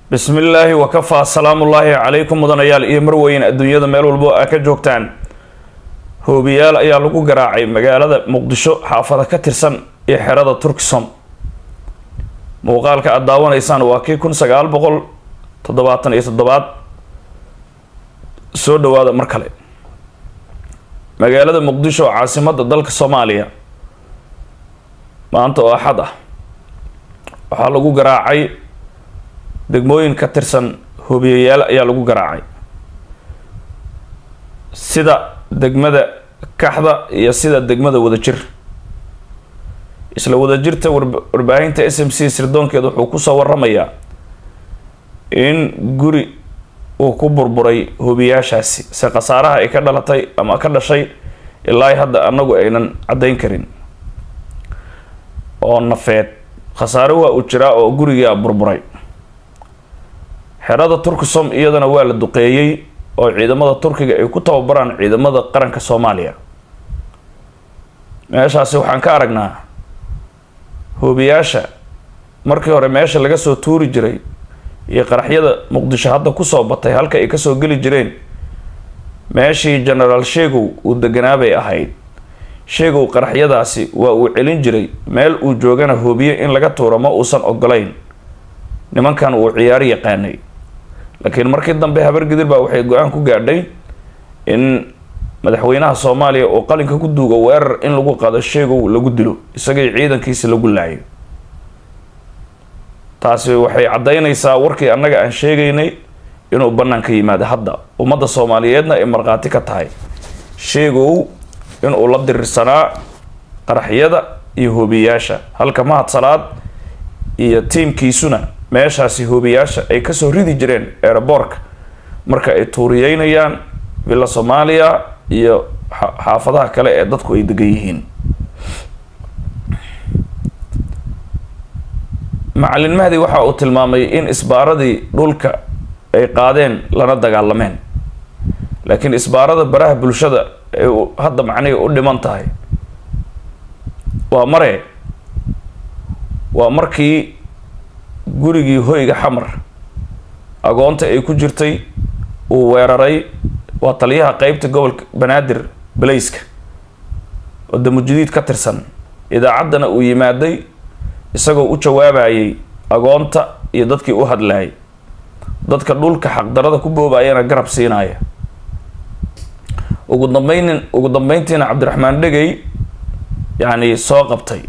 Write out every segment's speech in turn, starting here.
bismi illaahi wakafaa salaamullaahi calaykum mudanayaal iyo marweyn adduunyada meel walbo aa ka joogtaan hoobiyaal ayaa lagu garaacay magaalada muqdisho xaafada ka tirsan iyo xerada turksom muuqaalka aada daawanaysaan waa kii kun sagaal boqol toddobaatan iyo toddobaad soo dhawaada mar kale magaalada muqdisho caasimadda dalka soomaaliya maanta oo axad ah waxaa lagu garaacay degmooyin ka tirsan hoobiyayaal ayaa lagu garaacay sida degmada kaxda iyo sida degmada wadajir isla wadajirta warbaahinta s m c sirdoonkeeda wuxuu kusoo waramayaa in guri uu ku burburay hoobiyaashaasi se khasaaraha ay ka dhalatay ama ka dhashay ilaa hadda anagu aynan caddayn karin oo nafeed khasaare waa uu jiraa oo gurigaa burburay xerada turkisom iyadana waa la duqeeyey oo ciidamada turkiga ay ku tababaraan ciidamada qaranka soomaaliya meeshaasi waxaan ka aragnaa hoobiyaasha markii hore meesha laga soo tuuri jiray iyo qaraxyada muqdisho hadda kusoo batay halka ay kasoo geli jireen meeshii genaraal sheegow uu deganaabay ahayd sheegow qaraxyadaasi waa uu celin jiray meel uu joogana hoobiye in laga tuuro ma uusan ogolayn nimankan uu ciyaaro yaqaanay laakiin markii dambe habargidir baa waxay go-aan ku gaadhay in madaxweynaha soomaaliya oo qalinka ku duugo weerar in lagu qaado sheegow lagu dilo isagii ciidankiisi lagu laayo taasi waxay caddaynaysaa warkii annaga aan sheegaynay inuu banaanka yimaado hadda ummadda soomaaliyeedna ay markhaati ka tahay sheegow inuu la dirirsanaa qaraxyada iyo hoobiyaasha halka mahad salaad iyo tiimkiisuna meeshaasi hoobiyaasha ay kasoo ridi jireen eeraboorka marka ay tuuriyeynayaan villa soomaaliya iyo xaafadaha kale ee dadku ay degan yihiin macalin mahdi waxa uu tilmaamay in isbaaradii dhulka ay qaadeen lana dagaalameen laakiin isbaarada baraha bulshada ay hadda macnihi u dhiman tahay waa mare waa markii gurigii hoyga xamar agoonta ay ku jirtay uu weeraray waa taliyaha qeybta gobolka banaadir balayska oo damujidiid ka tirsan idaacaddana uu yimaaday isagoo u jawaabayay agoonta iyo dadkii u hadlayay dadka dhulka xaqdarada ku boobayana garab siinaya ugu dambaynin ugu dambeyntiina cabdiraxmaan dhegey yacni soo qabtay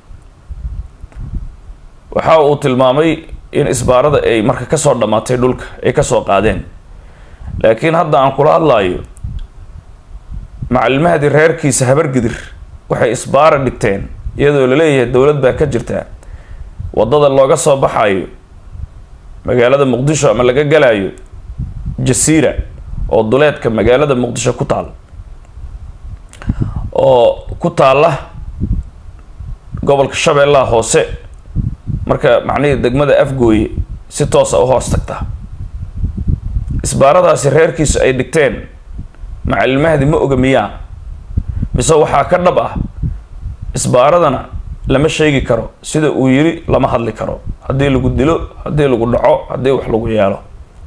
waxa uu tilmaamay in isbaarada ay marka kasoo dhammaatay dhulka ay kasoo qaadeen laakiin hadda aan kula hadlaayo macallimahadii reerkiisa habargidir waxay isbaara dhigteen iyadoo laleeyahay dowlad baa ka jirta waddada looga soo baxayo magaalada muqdisho ama laga galayo jasiira oo duleedka magaalada muqdisho ku taal oo ku taalla gobolka shabeellaha hoose marka macnihii degmada afgooye si toosa u hoos tagta isbaaradaasi reerkiisu ay dhigteen macallimahdi ma oga miyaa mise waxaa ka dhab ah isbaaradana lama sheegi karo sida uu yiri lama hadli karo haddii lagu dilo haddii lagu dhaco haddii wax lagu yeelo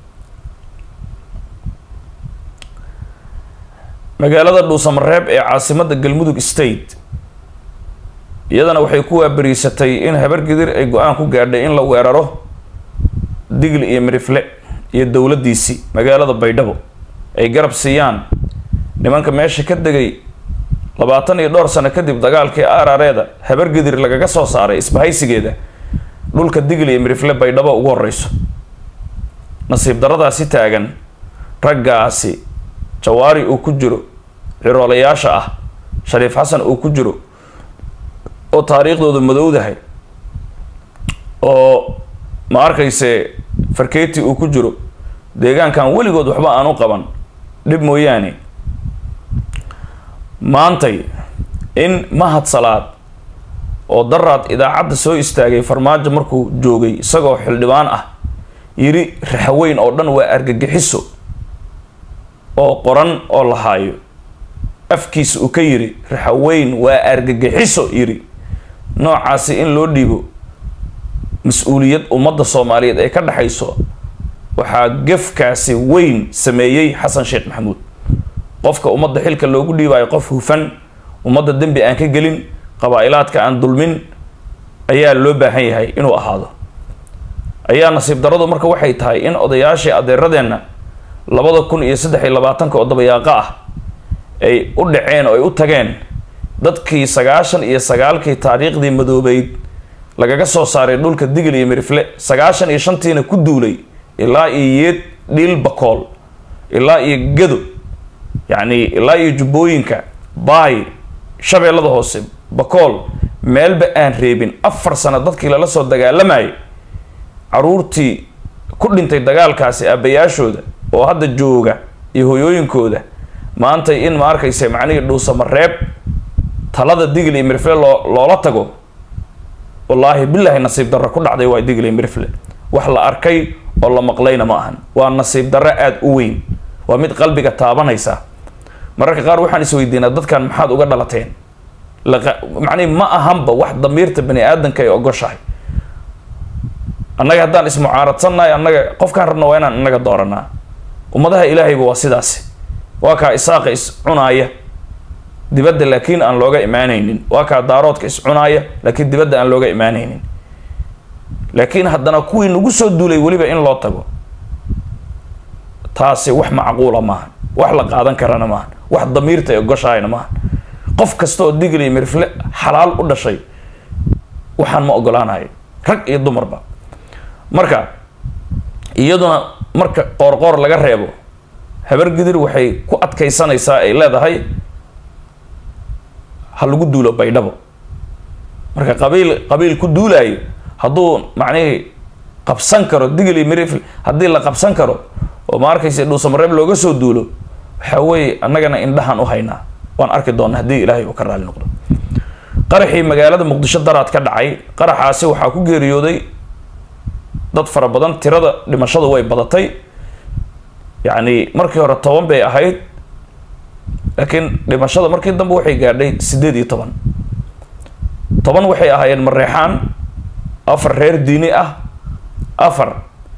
magaalada dhuusamareeb ee caasimadda galmudug state iyadana waxay ku waabariisatay in habargidir ay go-aan ku gaadhay in la weeraro digli iyo mirifle iyo dowladdiisii magaalada baydhabo ay garab siiyaan nimanka meesha ka degay labaatan iyo dhowr sano kadib dagaalkii aarareeda habargidir lagaga soo saaray isbahaysigeeda dhulka digli iyo mirifle baydhabo ugu horeyso nasiib daradaasi taagan raggaasi jawaari uu ku jiro ciroolayaasha ah shariif xasan uu ku jiro oo taariikhdooda madowdahay oo ma arkayse farketi uu ku jiro deegaankan weligood waxba aan u qaban dhib mooyaane maantay in mahad salaad oo daraad idaacadda soo istaagay farmaajo markuu joogay isagoo xildhibaan ah yiri raxweyn oo dhan waa argagixiso oo qoran oo la haayo afkiisa uu ka yiri raxweyn waa argagixiso yiri noocaasi in loo dhiibo mas-uuliyad ummadda soomaaliyeed ay ka dhexayso waxaa gefkaasi weyn sameeyey xasan sheekh maxamuud qofka ummadda xilka loogu dhiibayo qof hufan ummadda dembi aan ka gelin qabaa-ilaadka aan dulmin ayaa loo baahan yahay inuu ahaado ayaa nasiib daradu marka waxay tahay in odayaashii adeeradeenna labada kun iyo saddex iyo labaatanka oo dabayaaqo ah ay u dhaceen oo ay u tageen dadkii sagaashan iyo sagaalkii taariikhdii madoobeyd lagaga soo saaray dhulka digil iyo mirifle sagaashan iyo shantiina ku duulay ilaa iyo yeed dhiil bakool ilaa iyo gado yacni ilaa iyo jubbooyinka baay shabeellada hoose bakool meelba aan reebin afar sano dadkii lala soo dagaalamayay caruurtii ku dhintay dagaalkaasi aabbayaashooda oo hadda jooga iyo hoyooyinkooda maanta in ma arkaysa macnihii dhuusamareeb talada digil iyo mirifle loo loola tago wallaahi bilaahi nasiib darro ku dhacday waa digil iyo mirifle wax la arkay oo la maqlayna ma ahan waa nasiib darro aada u weyn waa mid qalbiga taabanaysa mararka qaar waxaan isweydiinaa dadkan maxaad uga dhalateen macnihi ma ahanba wax damiirta bani aadamka ay ogoshahay annaga haddaan ismucaaradsannahay annaga qofkaan rabna waa inaan innaga dooranaa ummadaha ilaahayba waa sidaasi waa kaa isaaqa is cunaaya dibadda laakiin aan looga imaanaynin waa kaa daaroodka is cunaaya laakiin dibadda aan looga imaanaynin laakiin haddana kuwii nagu soo duulay weliba in loo tago taasi wax macquula maaha wax la qaadan karana maaha wax damiirta ay ogoshahayna maaha qof kasta oo digil iyo mirifle xalaal u dhashay waxaan ma ogolaanayo rag iyo dumarba marka iyaduna marka qoorqoor laga reebo habargidir waxay ku adkaysanaysaa ay leedahay ha lagu duulo baydhabo marka qabiil qabiil ku duulaayo hadduu macnihii qabsan karo digil iyo mirifle haddii la qabsan karo oo ma arkaysa dhuusamareeb looga soo duulo waxaa weeye annagana indhahaan u haynaa waan arki doona haddii ilaahay uu ka raali noqdo qaraxii magaalada muqdisho daraad ka dhacay qaraxaasi waxaa ku geeriyooday dad fara badan tirada dhimashadu way badatay yacni markii hore toban bay ahayd laakiin dhimashada markii dambe waxay gaadhay siddeed iyo toban toban waxay ahaayeen mareexaan afar reer diini ah afar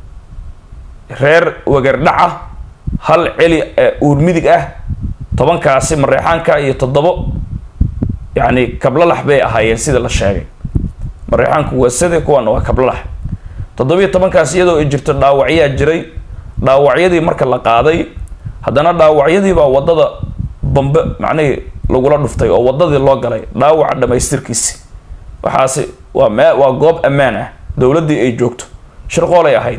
reer wagardhaca hal celi uur midig ah tobankaasi mareexaanka iyo toddobo yacni kablalax bay ahaayeen sida la sheegay mareexaanku waa sade kuwaana waa kablalax toddobiyo tobankaas iyadoo ay jirto dhaawacyaa jiray dhaawacyadii marka la qaaday haddana dhaawacyadiibaa waddada bambe macnihii lagula dhuftay oo waddadii loo galay dhaawaca dhamaystirkiisi waxaasi waa mee waa goob ammaan ah dowladdii ay joogto shirqoolay ahayd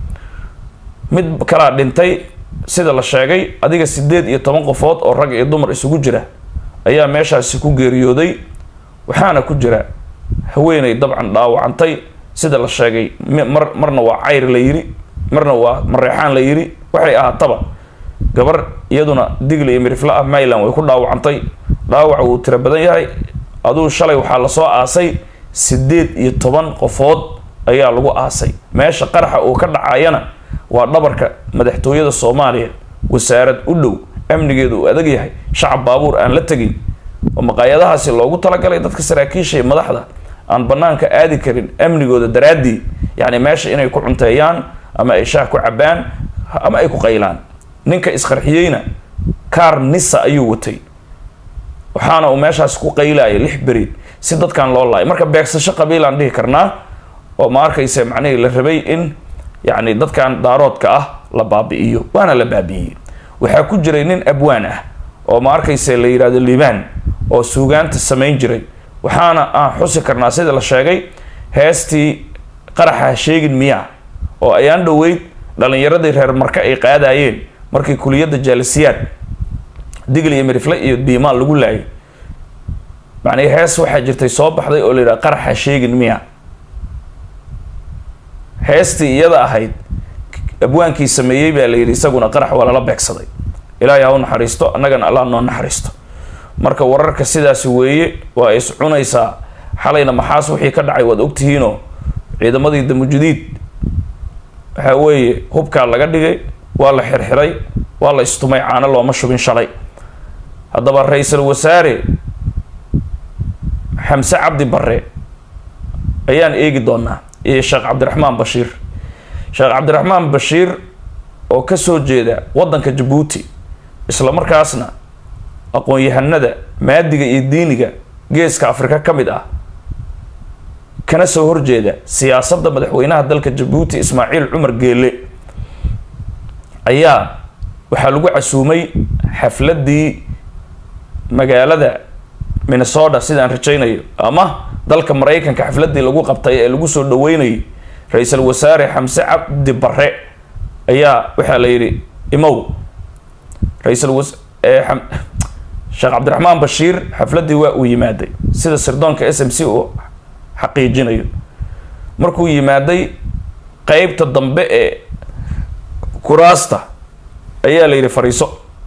mid kalaa dhintay sida la sheegay adiga siddeed iyo toban qofood oo rag iyo dumar isugu jira ayaa meeshaasi ku geeriyooday waxaana ku jira haweeney dabcan dhaawacantay sida la sheegay mar marna waa cayr la yiri marna waa mareexaan la yiri waxay ahaataba gabar iyaduna digli iyo mirifle ah mayland way ku dhaawacantay dhaawac wuu tiro badan yahay aduu shalay waxaa lasoo aasay siddeed iyo toban qofood ayaa lagu aasay meesha qaraxa uu ka dhacayana waa dhabarka madaxtooyada soomaaliya wasaarad u dhow amnigeedu uu adag yahay shacab baabuur aan la tegin oo maqaayadahaasi loogu talagalay dadka saraakiisha iyo madaxda aan banaanka aadi karin amnigooda daraaddii yacni meesha inay ku cunteeyaan ama ay shaah ku cabaan ama ay ku qaylaan ninka isqarxiyeyna kaar nisa ayuu watay waxaana uu meeshaas ku qaylaayay lix beri si dadkan loo laay marka beegsasho qabiilaan dhihi karnaa oo ma arkaysa macnihii la rabay in yacni dadkan daaroodka ah la baabi'iyo waana la baabi'iyey waxaa ku jiray nin abwaan ah oo ma arkaysa la yidhahdo liibaan oo suugaanta samayn jiray waxaana aan xusi karnaa sida la sheegay heestii qaraxa sheegin miyaa oo ayaan dhoweyd dhalinyaradii reer marka ay qaadayeen markii kuliyadda jaalisiyaad digl iyo mirifle iyo biimaan lagu laayay macnii hees waxaa jirtay soo baxday oo la yidhaha qaraxa sheegin miya heestii iyada ahayd abwaankii sameeyey baa la yidhi isaguna qarax waa lala beegsaday ilaahay ha u naxariisto annagana allah noo naxariisto marka wararka sidaasi weeye waa is cunaysaa xalayna maxaas wixii ka dhacay waad ogtihiinoo ciidamadii damujudiid waxaa weeye hubkaa laga dhigay waa la xirxiray waa la istumay caano looma shubin shalay haddaba ra-iisul wasaare xamse cabdi barre ayaan eegi doonaa iyo sheekh cabdiraxmaan bashiir sheekh cabdiraxmaan bashiir oo kasoo jeeda waddanka jabuuti isla markaasna aqoon-yahanada maadiga iyo diiniga geeska afrika ka mid ah kana soo horjeeda siyaasadda madaxweynaha dalka jabuuti ismaaciil cumar geele ayaa waxaa lagu casuumay xafladdii magaalada minnesota sidaan rajaynayo ama dalka maraykanka xafladdii lagu qabtay ee lagu soo dhaweynayay ra-iisul wasaare xamse cabdi bare ayaa waxaa la yidhi imow ra-iisul was sheekh cabdiraxmaan bashiir xafladdii waa uu yimaaday sida sirdoonka s m c uu xaqiijinayo markuu yimaaday qeybta dambe ee kuraasta ayaa la yidhi fariiso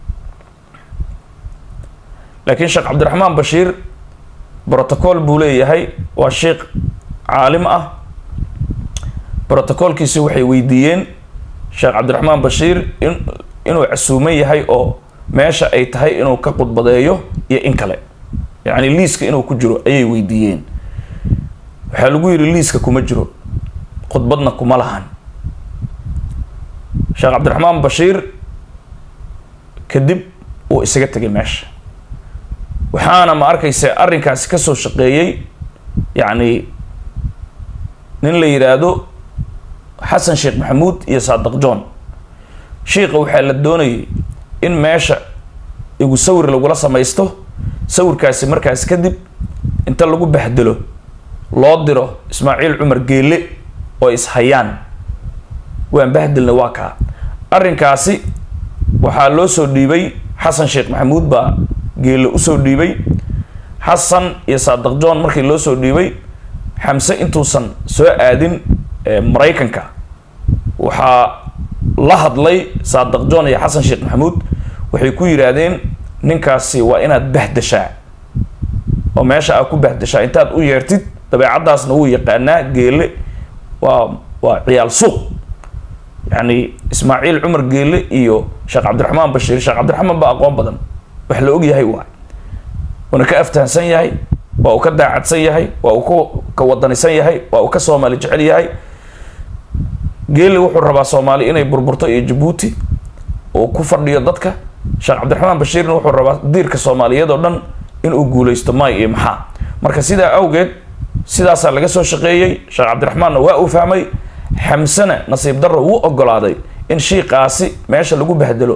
laakiin sheekh cabdiraxmaan bashiir brotocool buu leeyahay waa sheikh caalim ah brotocoolkiisi waxay weydiiyeen sheekh cabdiraxmaan bashiir in inuu casuuman yahay oo meesha ay tahay inuu ka khudbadeeyo iyo in kale yacni liiska inuu ku jiro ayay weydiiyeen waxaa lagu yidhi liiska kuma jiro khudbadna kuma lahan sheekh cabdiraxmaan bashiir kadib uu isaga tegay meesha waxaana ma arkaysa arrinkaasi kasoo shaqeeyey yacni nin la yidhaahdo xasan sheekh maxamuud iyo saadaq john shiika waxaa la doonayay in meesha igu sawir lagula samaysto sawirkaasi markaas kadib inta lagu bahdelo loo diro ismaaciil cumar geele oo ishayaan waan bahdilna waa kaa arrinkaasi waxaa loo soo dhiibay xasan sheekh maxamuud baa geele usoo dhiibay xasan iyo saadaq john markii loo soo dhiibay xamse intuusan soo aadin maraykanka waxaa la hadlay saadaq john iyo xasan sheekh maxamuud waxay ku yidhaahdeen ninkaasi waa inaad bahdashaa oo meesha aad ku bahdashaa intaad u yeertid dabeecaddaasna wuu yaqaanaa geele waa waa ciyaal suuq yacni ismaaciil cumar geele iyo sheekh cabdiraxmaan bashiir sheekh cabdiraxmaan baa aqoon badan wax la og yahay waay waana ka aftahansan yahay waa uu ka daacadsan yahay waa uu ku ka wadanisan yahay waa uu ka soomaali jecel yahay geele wuxuu rabaa soomaali inay burburto iyo jabuuti uu ku fadhiyo dadka sheekh cabdiraxmaan bashiirna wuxuu rabaa diirka soomaaliyeed oo dhan inuu guuleysto may iyo maxaa marka sidaa awgeed sidaasaa laga soo shaqeeyey sheekh cabdiraxmaanna waa uu fahmay xamsena nasiib darro wuu ogolaaday in shiiqaasi meesha lagu bahdelo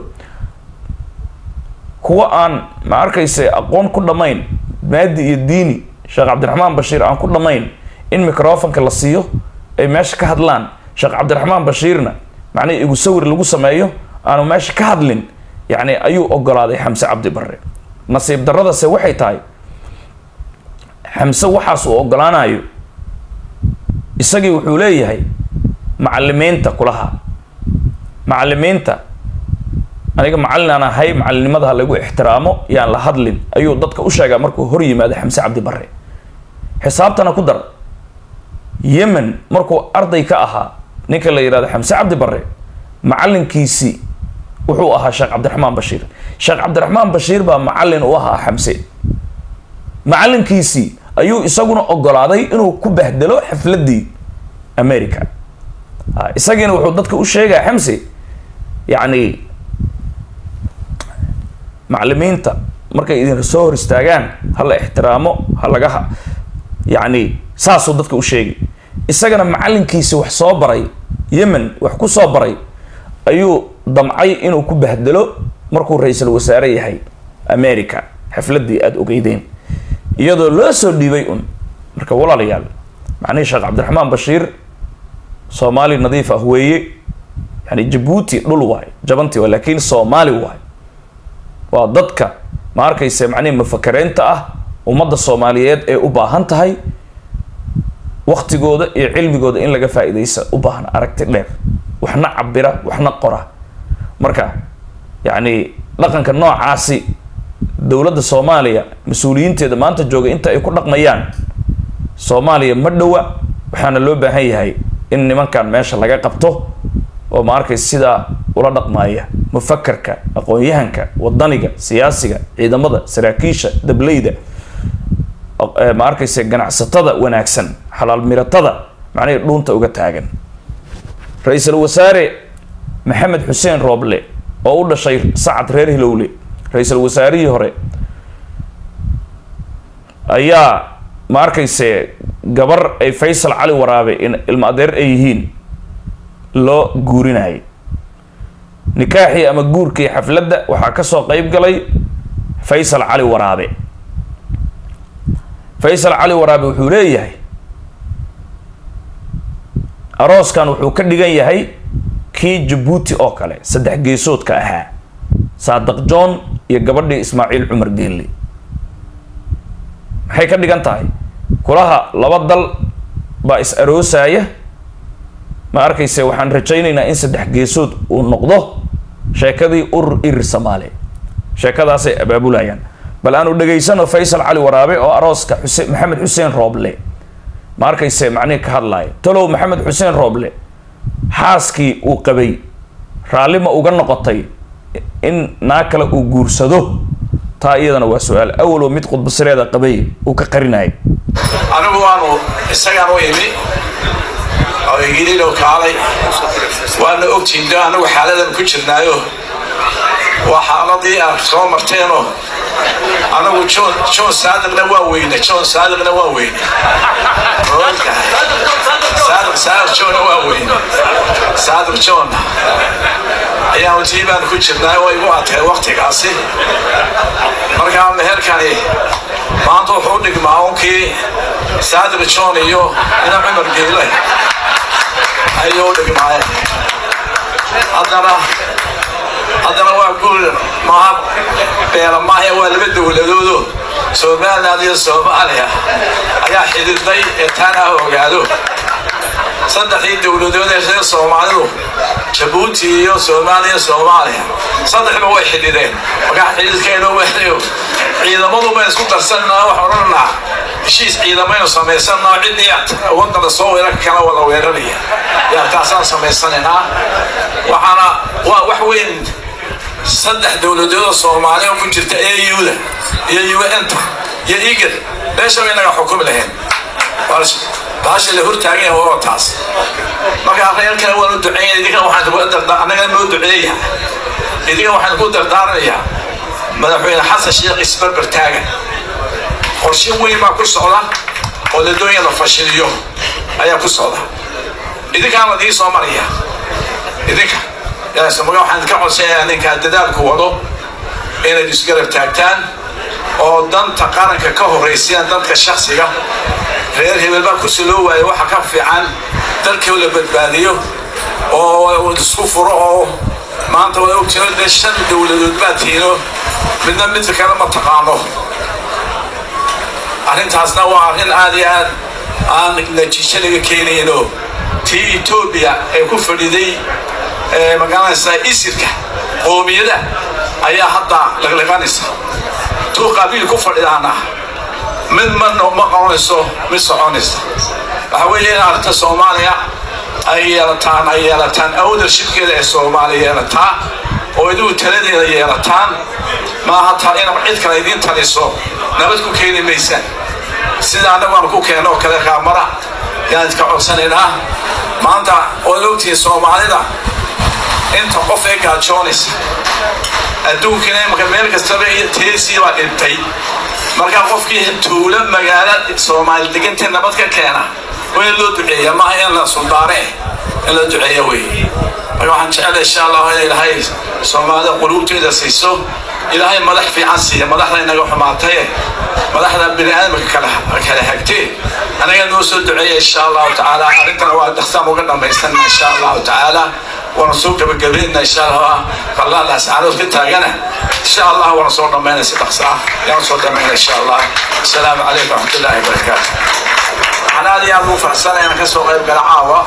kuwa aan ma arkayse aqoon ku dhammayn maadi iyo diini sheekh cabdiraxmaan bashiir aan ku dhammayn in microfonka la siiyo ay meesha ka hadlaan sheekh cabdiraxmaan bashiirna macnihi igu sawir lagu sameeyo aanu meesha ka hadlin yacni ayuu ogolaaday xamse cabdi bare nasiib darradase waxay tahay xamse waxaas uu ogolaanayo isagii wuxuu leeyahay macalimiinta kulaha macalimiinta aniga macallin aan ahay macalinimada ha lagu ixtiraamo yaan la hadlin ayuu dadka u sheegaa markuu hor yimaado xamse cabdi bare xisaabtana ku dar yemen markuu arday ka ahaa ninka la yidhahdo xamse cabdi bare macalinkiisii wuxuu ahaa sheekh cabdiraxmaan bashiir sheekh cabdiraxmaan bashiir baa macallin u ahaa xamse macalinkiisii ayuu isaguna ogolaaday inuu ku bahdelo xafladdii america isagiina wuxuu dadka u sheegaa xamse yacni macalimiinta markay idin soo hor istaagaan ha la ixtiraamo ha laga yacni saasuu dadka u sheegay isagana macalinkiisi wax soo baray yemen wax ku soo baray ayuu damcay inuu ku bahdelo markuu ra-iisul wasaare yahay america xafladdii aada ogeydeen iyadoo loo soo dhiibay un marka walaalayaal macnihii sheekh cabdiraxmaan bashiir soomaali nadiif ah weeye yani jabuuti dhul waay jabanti waay laakiin soomaali waay waa dadka ma arkayse macnihi mufakareynta ah ummadda soomaaliyeed ee u baahan tahay waktigooda iyo cilmigooda in laga faa-idaysa u baahan aragti dheer waxna cabira waxna qora marka yacni dhaqanka noocaasi dowladda soomaaliya mas-uuliyiinteeda maanta jooga inta ay ku dhaqmayaan soomaaliya ma dhowa waxaana loo baahan yahay in nimankan meesha laga qabto oo ma arkaysa sidaa ula dhaqmaaya mufakarka aqoon-yahanka wadaniga siyaasiga ciidamada saraakiisha dableyda ma arkaysa ganacsatada wanaagsan xalaal miratada macnihii dhuunta uga taagan ra-iisul wasaare maxamed xuseen rooble oo u dhashay sacad reer hilowle ra-iisul wasaarihii hore ayaa ma arkayse gabar ay faysal cali waraabe in ilmo adeer ay yihiin loo guurinayay nikaaxii ama guurkii xafladda waxaa kasoo qeyb galay faysal cali waraabe faysal cali waraabe wuxuu leeyahay arooskan wuxuu ka dhigan yahay kii jabuuti oo kale saddex geesoodka ahaa saadaq john iyo gabadhii ismaaciil cumar geelle maxay ka dhigan tahay kulaha laba dal baa is aroosaya ma arkayse waxaan rajaynaynaa in saddex geesood uu noqdo sheekadii urur irir soomaali sheekadaasay abaabulayaan bal aanu dhegaysano faysal cali waraabe oo arooska xuse maxamed xuseen rooble ma arkayse macnihi ka hadlaaya talow maxamed xuseen rooble xaaskii uu qabay raalli ma uga noqotay in naa kale uu guursado taa iyadana waa su-aal awaloo mid khudbasireeda qabay uu ka qarinayay anigu waanu isagaan u imi oo igililow kaalay waana ogtihiin de anagu xaaladan ku jirnaayo waa xaaladii aad soo marteenoo anagu john john saadiqna waa weyne john saadiqna waa weyne saadiq saadiq johnna waa weyne saadiq johnna ayaanu tii baanu ku jirnaay oo igu adkay waktigaasi markaa meherkani maanta wuxuu u dhigmaa unkii saadiq john iyo ina cumar geele ayuu u dhigmaay haddana haddana waa guul maha beela maahe waa laba dowladoodo somaliland iyo soomaaliya ayaa xidhiidhay ee taana ha ogaado saddexdii dowladood ee reer soomaalidu jabuuti iyo soomaaliya iyo soomaaliya saddexba way xidhiidheen markaa xidhiidhkeeno wehnayo ciidamadu bayn isku darsanaa wax odhananaa heshiis ciidamaynu samaysanaa ciddii wadana soo weerarka kala wada weeraraya yaa taasaan samaysanaynaa waxaana waa wax weyn saddex dowladoodoo soomaaliya ku jirta auda iyo un-ta iyo igad meesha bay naga xukumi lahayn baasha la hortaagan yahay waa taas markaa reerkana waanu duceeya idinka waxaan annaga noo duceeya idinka waxaan ku dardaaranayaa madaxweyne xasan sheekh isbarbar taagan qorshe weyn baa ku socda oo ladoonya la fashiliyo ayaa ku socda idinkaan ladii soo maraya idinka yaasmaga waxaan ka codsanayaa ninkaa dadaalku wado inayd isgarab taagtaan oo danta qaranka ka horeysayaan dadka shaksiga reer hebel baa kursi loo waayo waxa ka fiican dalkii la badbaadiyo oo isku furo oo maanta waa ogtino dee shan dowladood baa tiino midna midka kale ma taqaano arrintaasna waa arrin aad iyo aad aan natiijo laga keenayno tii etoobiya ee ku fadhiday magaalanaysa isirka qoomiyada ayaa hadda laqliqanaysa tuu qabiil ku fadhidaana mid ma ma qabanayso mid soconaysa waxa weeye in arrinta soomaaliya ay yeelataan ay yeelataan ownershipkeeda ee soomaaliya yeelataa oo idigu taladeeda yeelataan maaha taa in cid kale idiin taliso nabad ku keeni maysaan sida annagu aan ku keenno oo kale raamara yaan iska codsanaynaa maanta waad ogtihiin soomaalida inta qof ee gaajoonaysa adduunkina imaka meel kastaba teesii baa dhintay markaa qofkii tuulo magaalo soomaali degantee nabad ka keena waa in loo duceeya maaha in la suldaane in la duceeya wey marka waxaan jecela insha allahu in ilaahay soomaalida quluubteeda siiso ilaahay madax fiican siiya madaxda inaga xumaataye madaxda bini aadamka kala kala hagtee anaga noo soo duceeya insha allahu tacaala arrintana waa dhaqsaan uga dhammaysana insha allahu tacaala waana soo gabagabayna insha allah qallaalaas caanood ka taagana insha allah waana soo dhammayna si dhaqsa ah yaan soo dhammayna insha allah asalaamu calaykum waraxmatullahi wabarakaatu waxaan aad iyo aad ugu faraxsanay inaan kasoo qayb gala caawa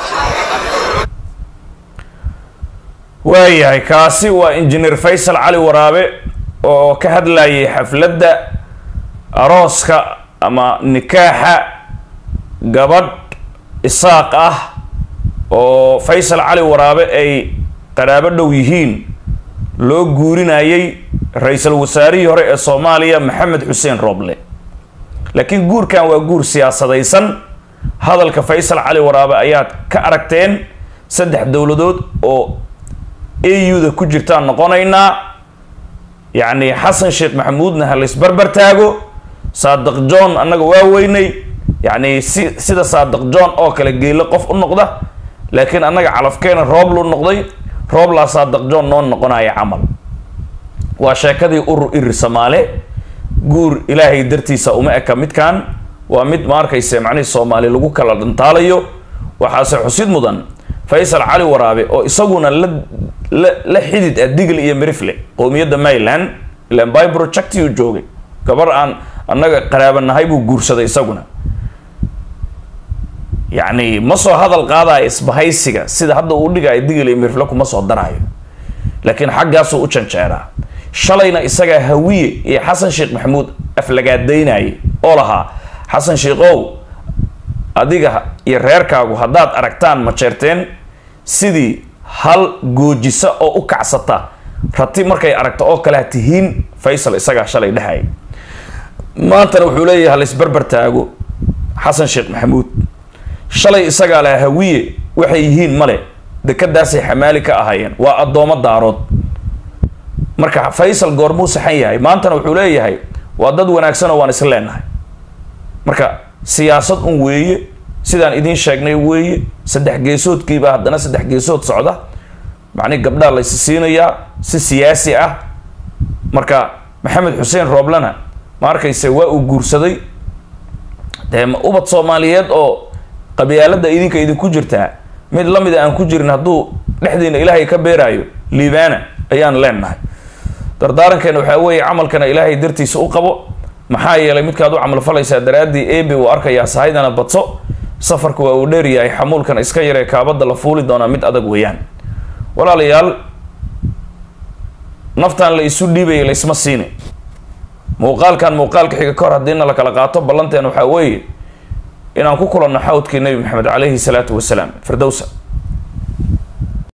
waayahay kaasi waa injineer faysal cali waraabe oo ka hadlayay xafladda arooska ama nikaaxa gabadh isaaq ah oo faysal cali waraabe ay qaraabo dhow yihiin loo guurinayay ra-iisul wasaarihii hore ee soomaaliya maxamed xuseen rooble laakiin guurkan waa guur siyaasadaysan hadalka faysal cali waraabe ayaad ka aragteen saddex dowladood oo a u-da ku jirtaan noqonaynaa yacni xasan sheekh maxamuudna ha laysbarbar taago saadiq john annaga waa weynay yacni si sida saadiq john oo kale geelo qof u noqda laakiin annaga calafkeena roob lu noqday rooblaa saadiq john noo noqonaya camal waa sheekadii urur iri soomaale guur ilaahay dartiisa uma eka midkan waa mid ma arkayse macnihii soomaali lagu kala dhantaalayo waxaase xusid mudan faysal cali waraabe oo isaguna la la la xidid ah digl iyo mirifle qowmiyadda mayland ilan by projecti uu joogay gabar aan annaga qaraabanahay buu guursaday isaguna yacni ma soo hadal qaadaayo isbahaysiga sida hadda uu dhigaayo digl iyo mirifle kuma soo daraayo laakiin xaggaasuu u janjeeraa shalayna isagaa hawiye iyo xasan sheekh maxamuud aflagaadaynayay oo lahaa xasan sheekhow adiga iyo reerkaagu haddaad aragtaan ma jeerteen sidii hal goojisa oo u kacsata rati markay aragto oo kale ha tihiin faysal isagaa shalay dhehaya maantana wuxuu leeyahay halaisbarbar taago xasan sheekh maxamuud shalay isagaa laha hawiye waxay yihiin male dekadaasay xamaali ka ahaayeen waa addoomo daarood marka faysal goormuu saxan yahay maantana wuxuu leeyahay waa dad wanaagsan oo waan is leenahay marka siyaasad un weeye sidaan idiin sheegnay weeye saddex geesoodkiibaa haddana saddex geesood socda macnihi gabdhaa laysi siinayaa si siyaasi ah marka maxamed xuseen rooblena ma arkayse waa uu guursaday dee ubad soomaaliyeed oo qabyaalada idinka idinku jirtaa mid lamida aan ku jirin hadduu dhexdiina ilaahay ka beeraayo liibaana ayaan leenahay dardaarankeena waxaa weeye camalkana ilaahay dartiisa u qabo maxaa yeelay midkaad u camal falaysaa daraaddii ebe uu arkayaa sahaydana badso safarka waa uu dheeryahay xamuulkan iska yaree kaabada la fuuli doonaa mid adag weeyaan walaalayaal naftaan la isu dhiibaya laysma siine muuqaalkan muuqaalka xiga ka hor haddiina la kala qaato ballanteena waxaa weeye inaan ku kulanno xawdkii nebi maxamed calayhi salaatu wasalaam firdowsa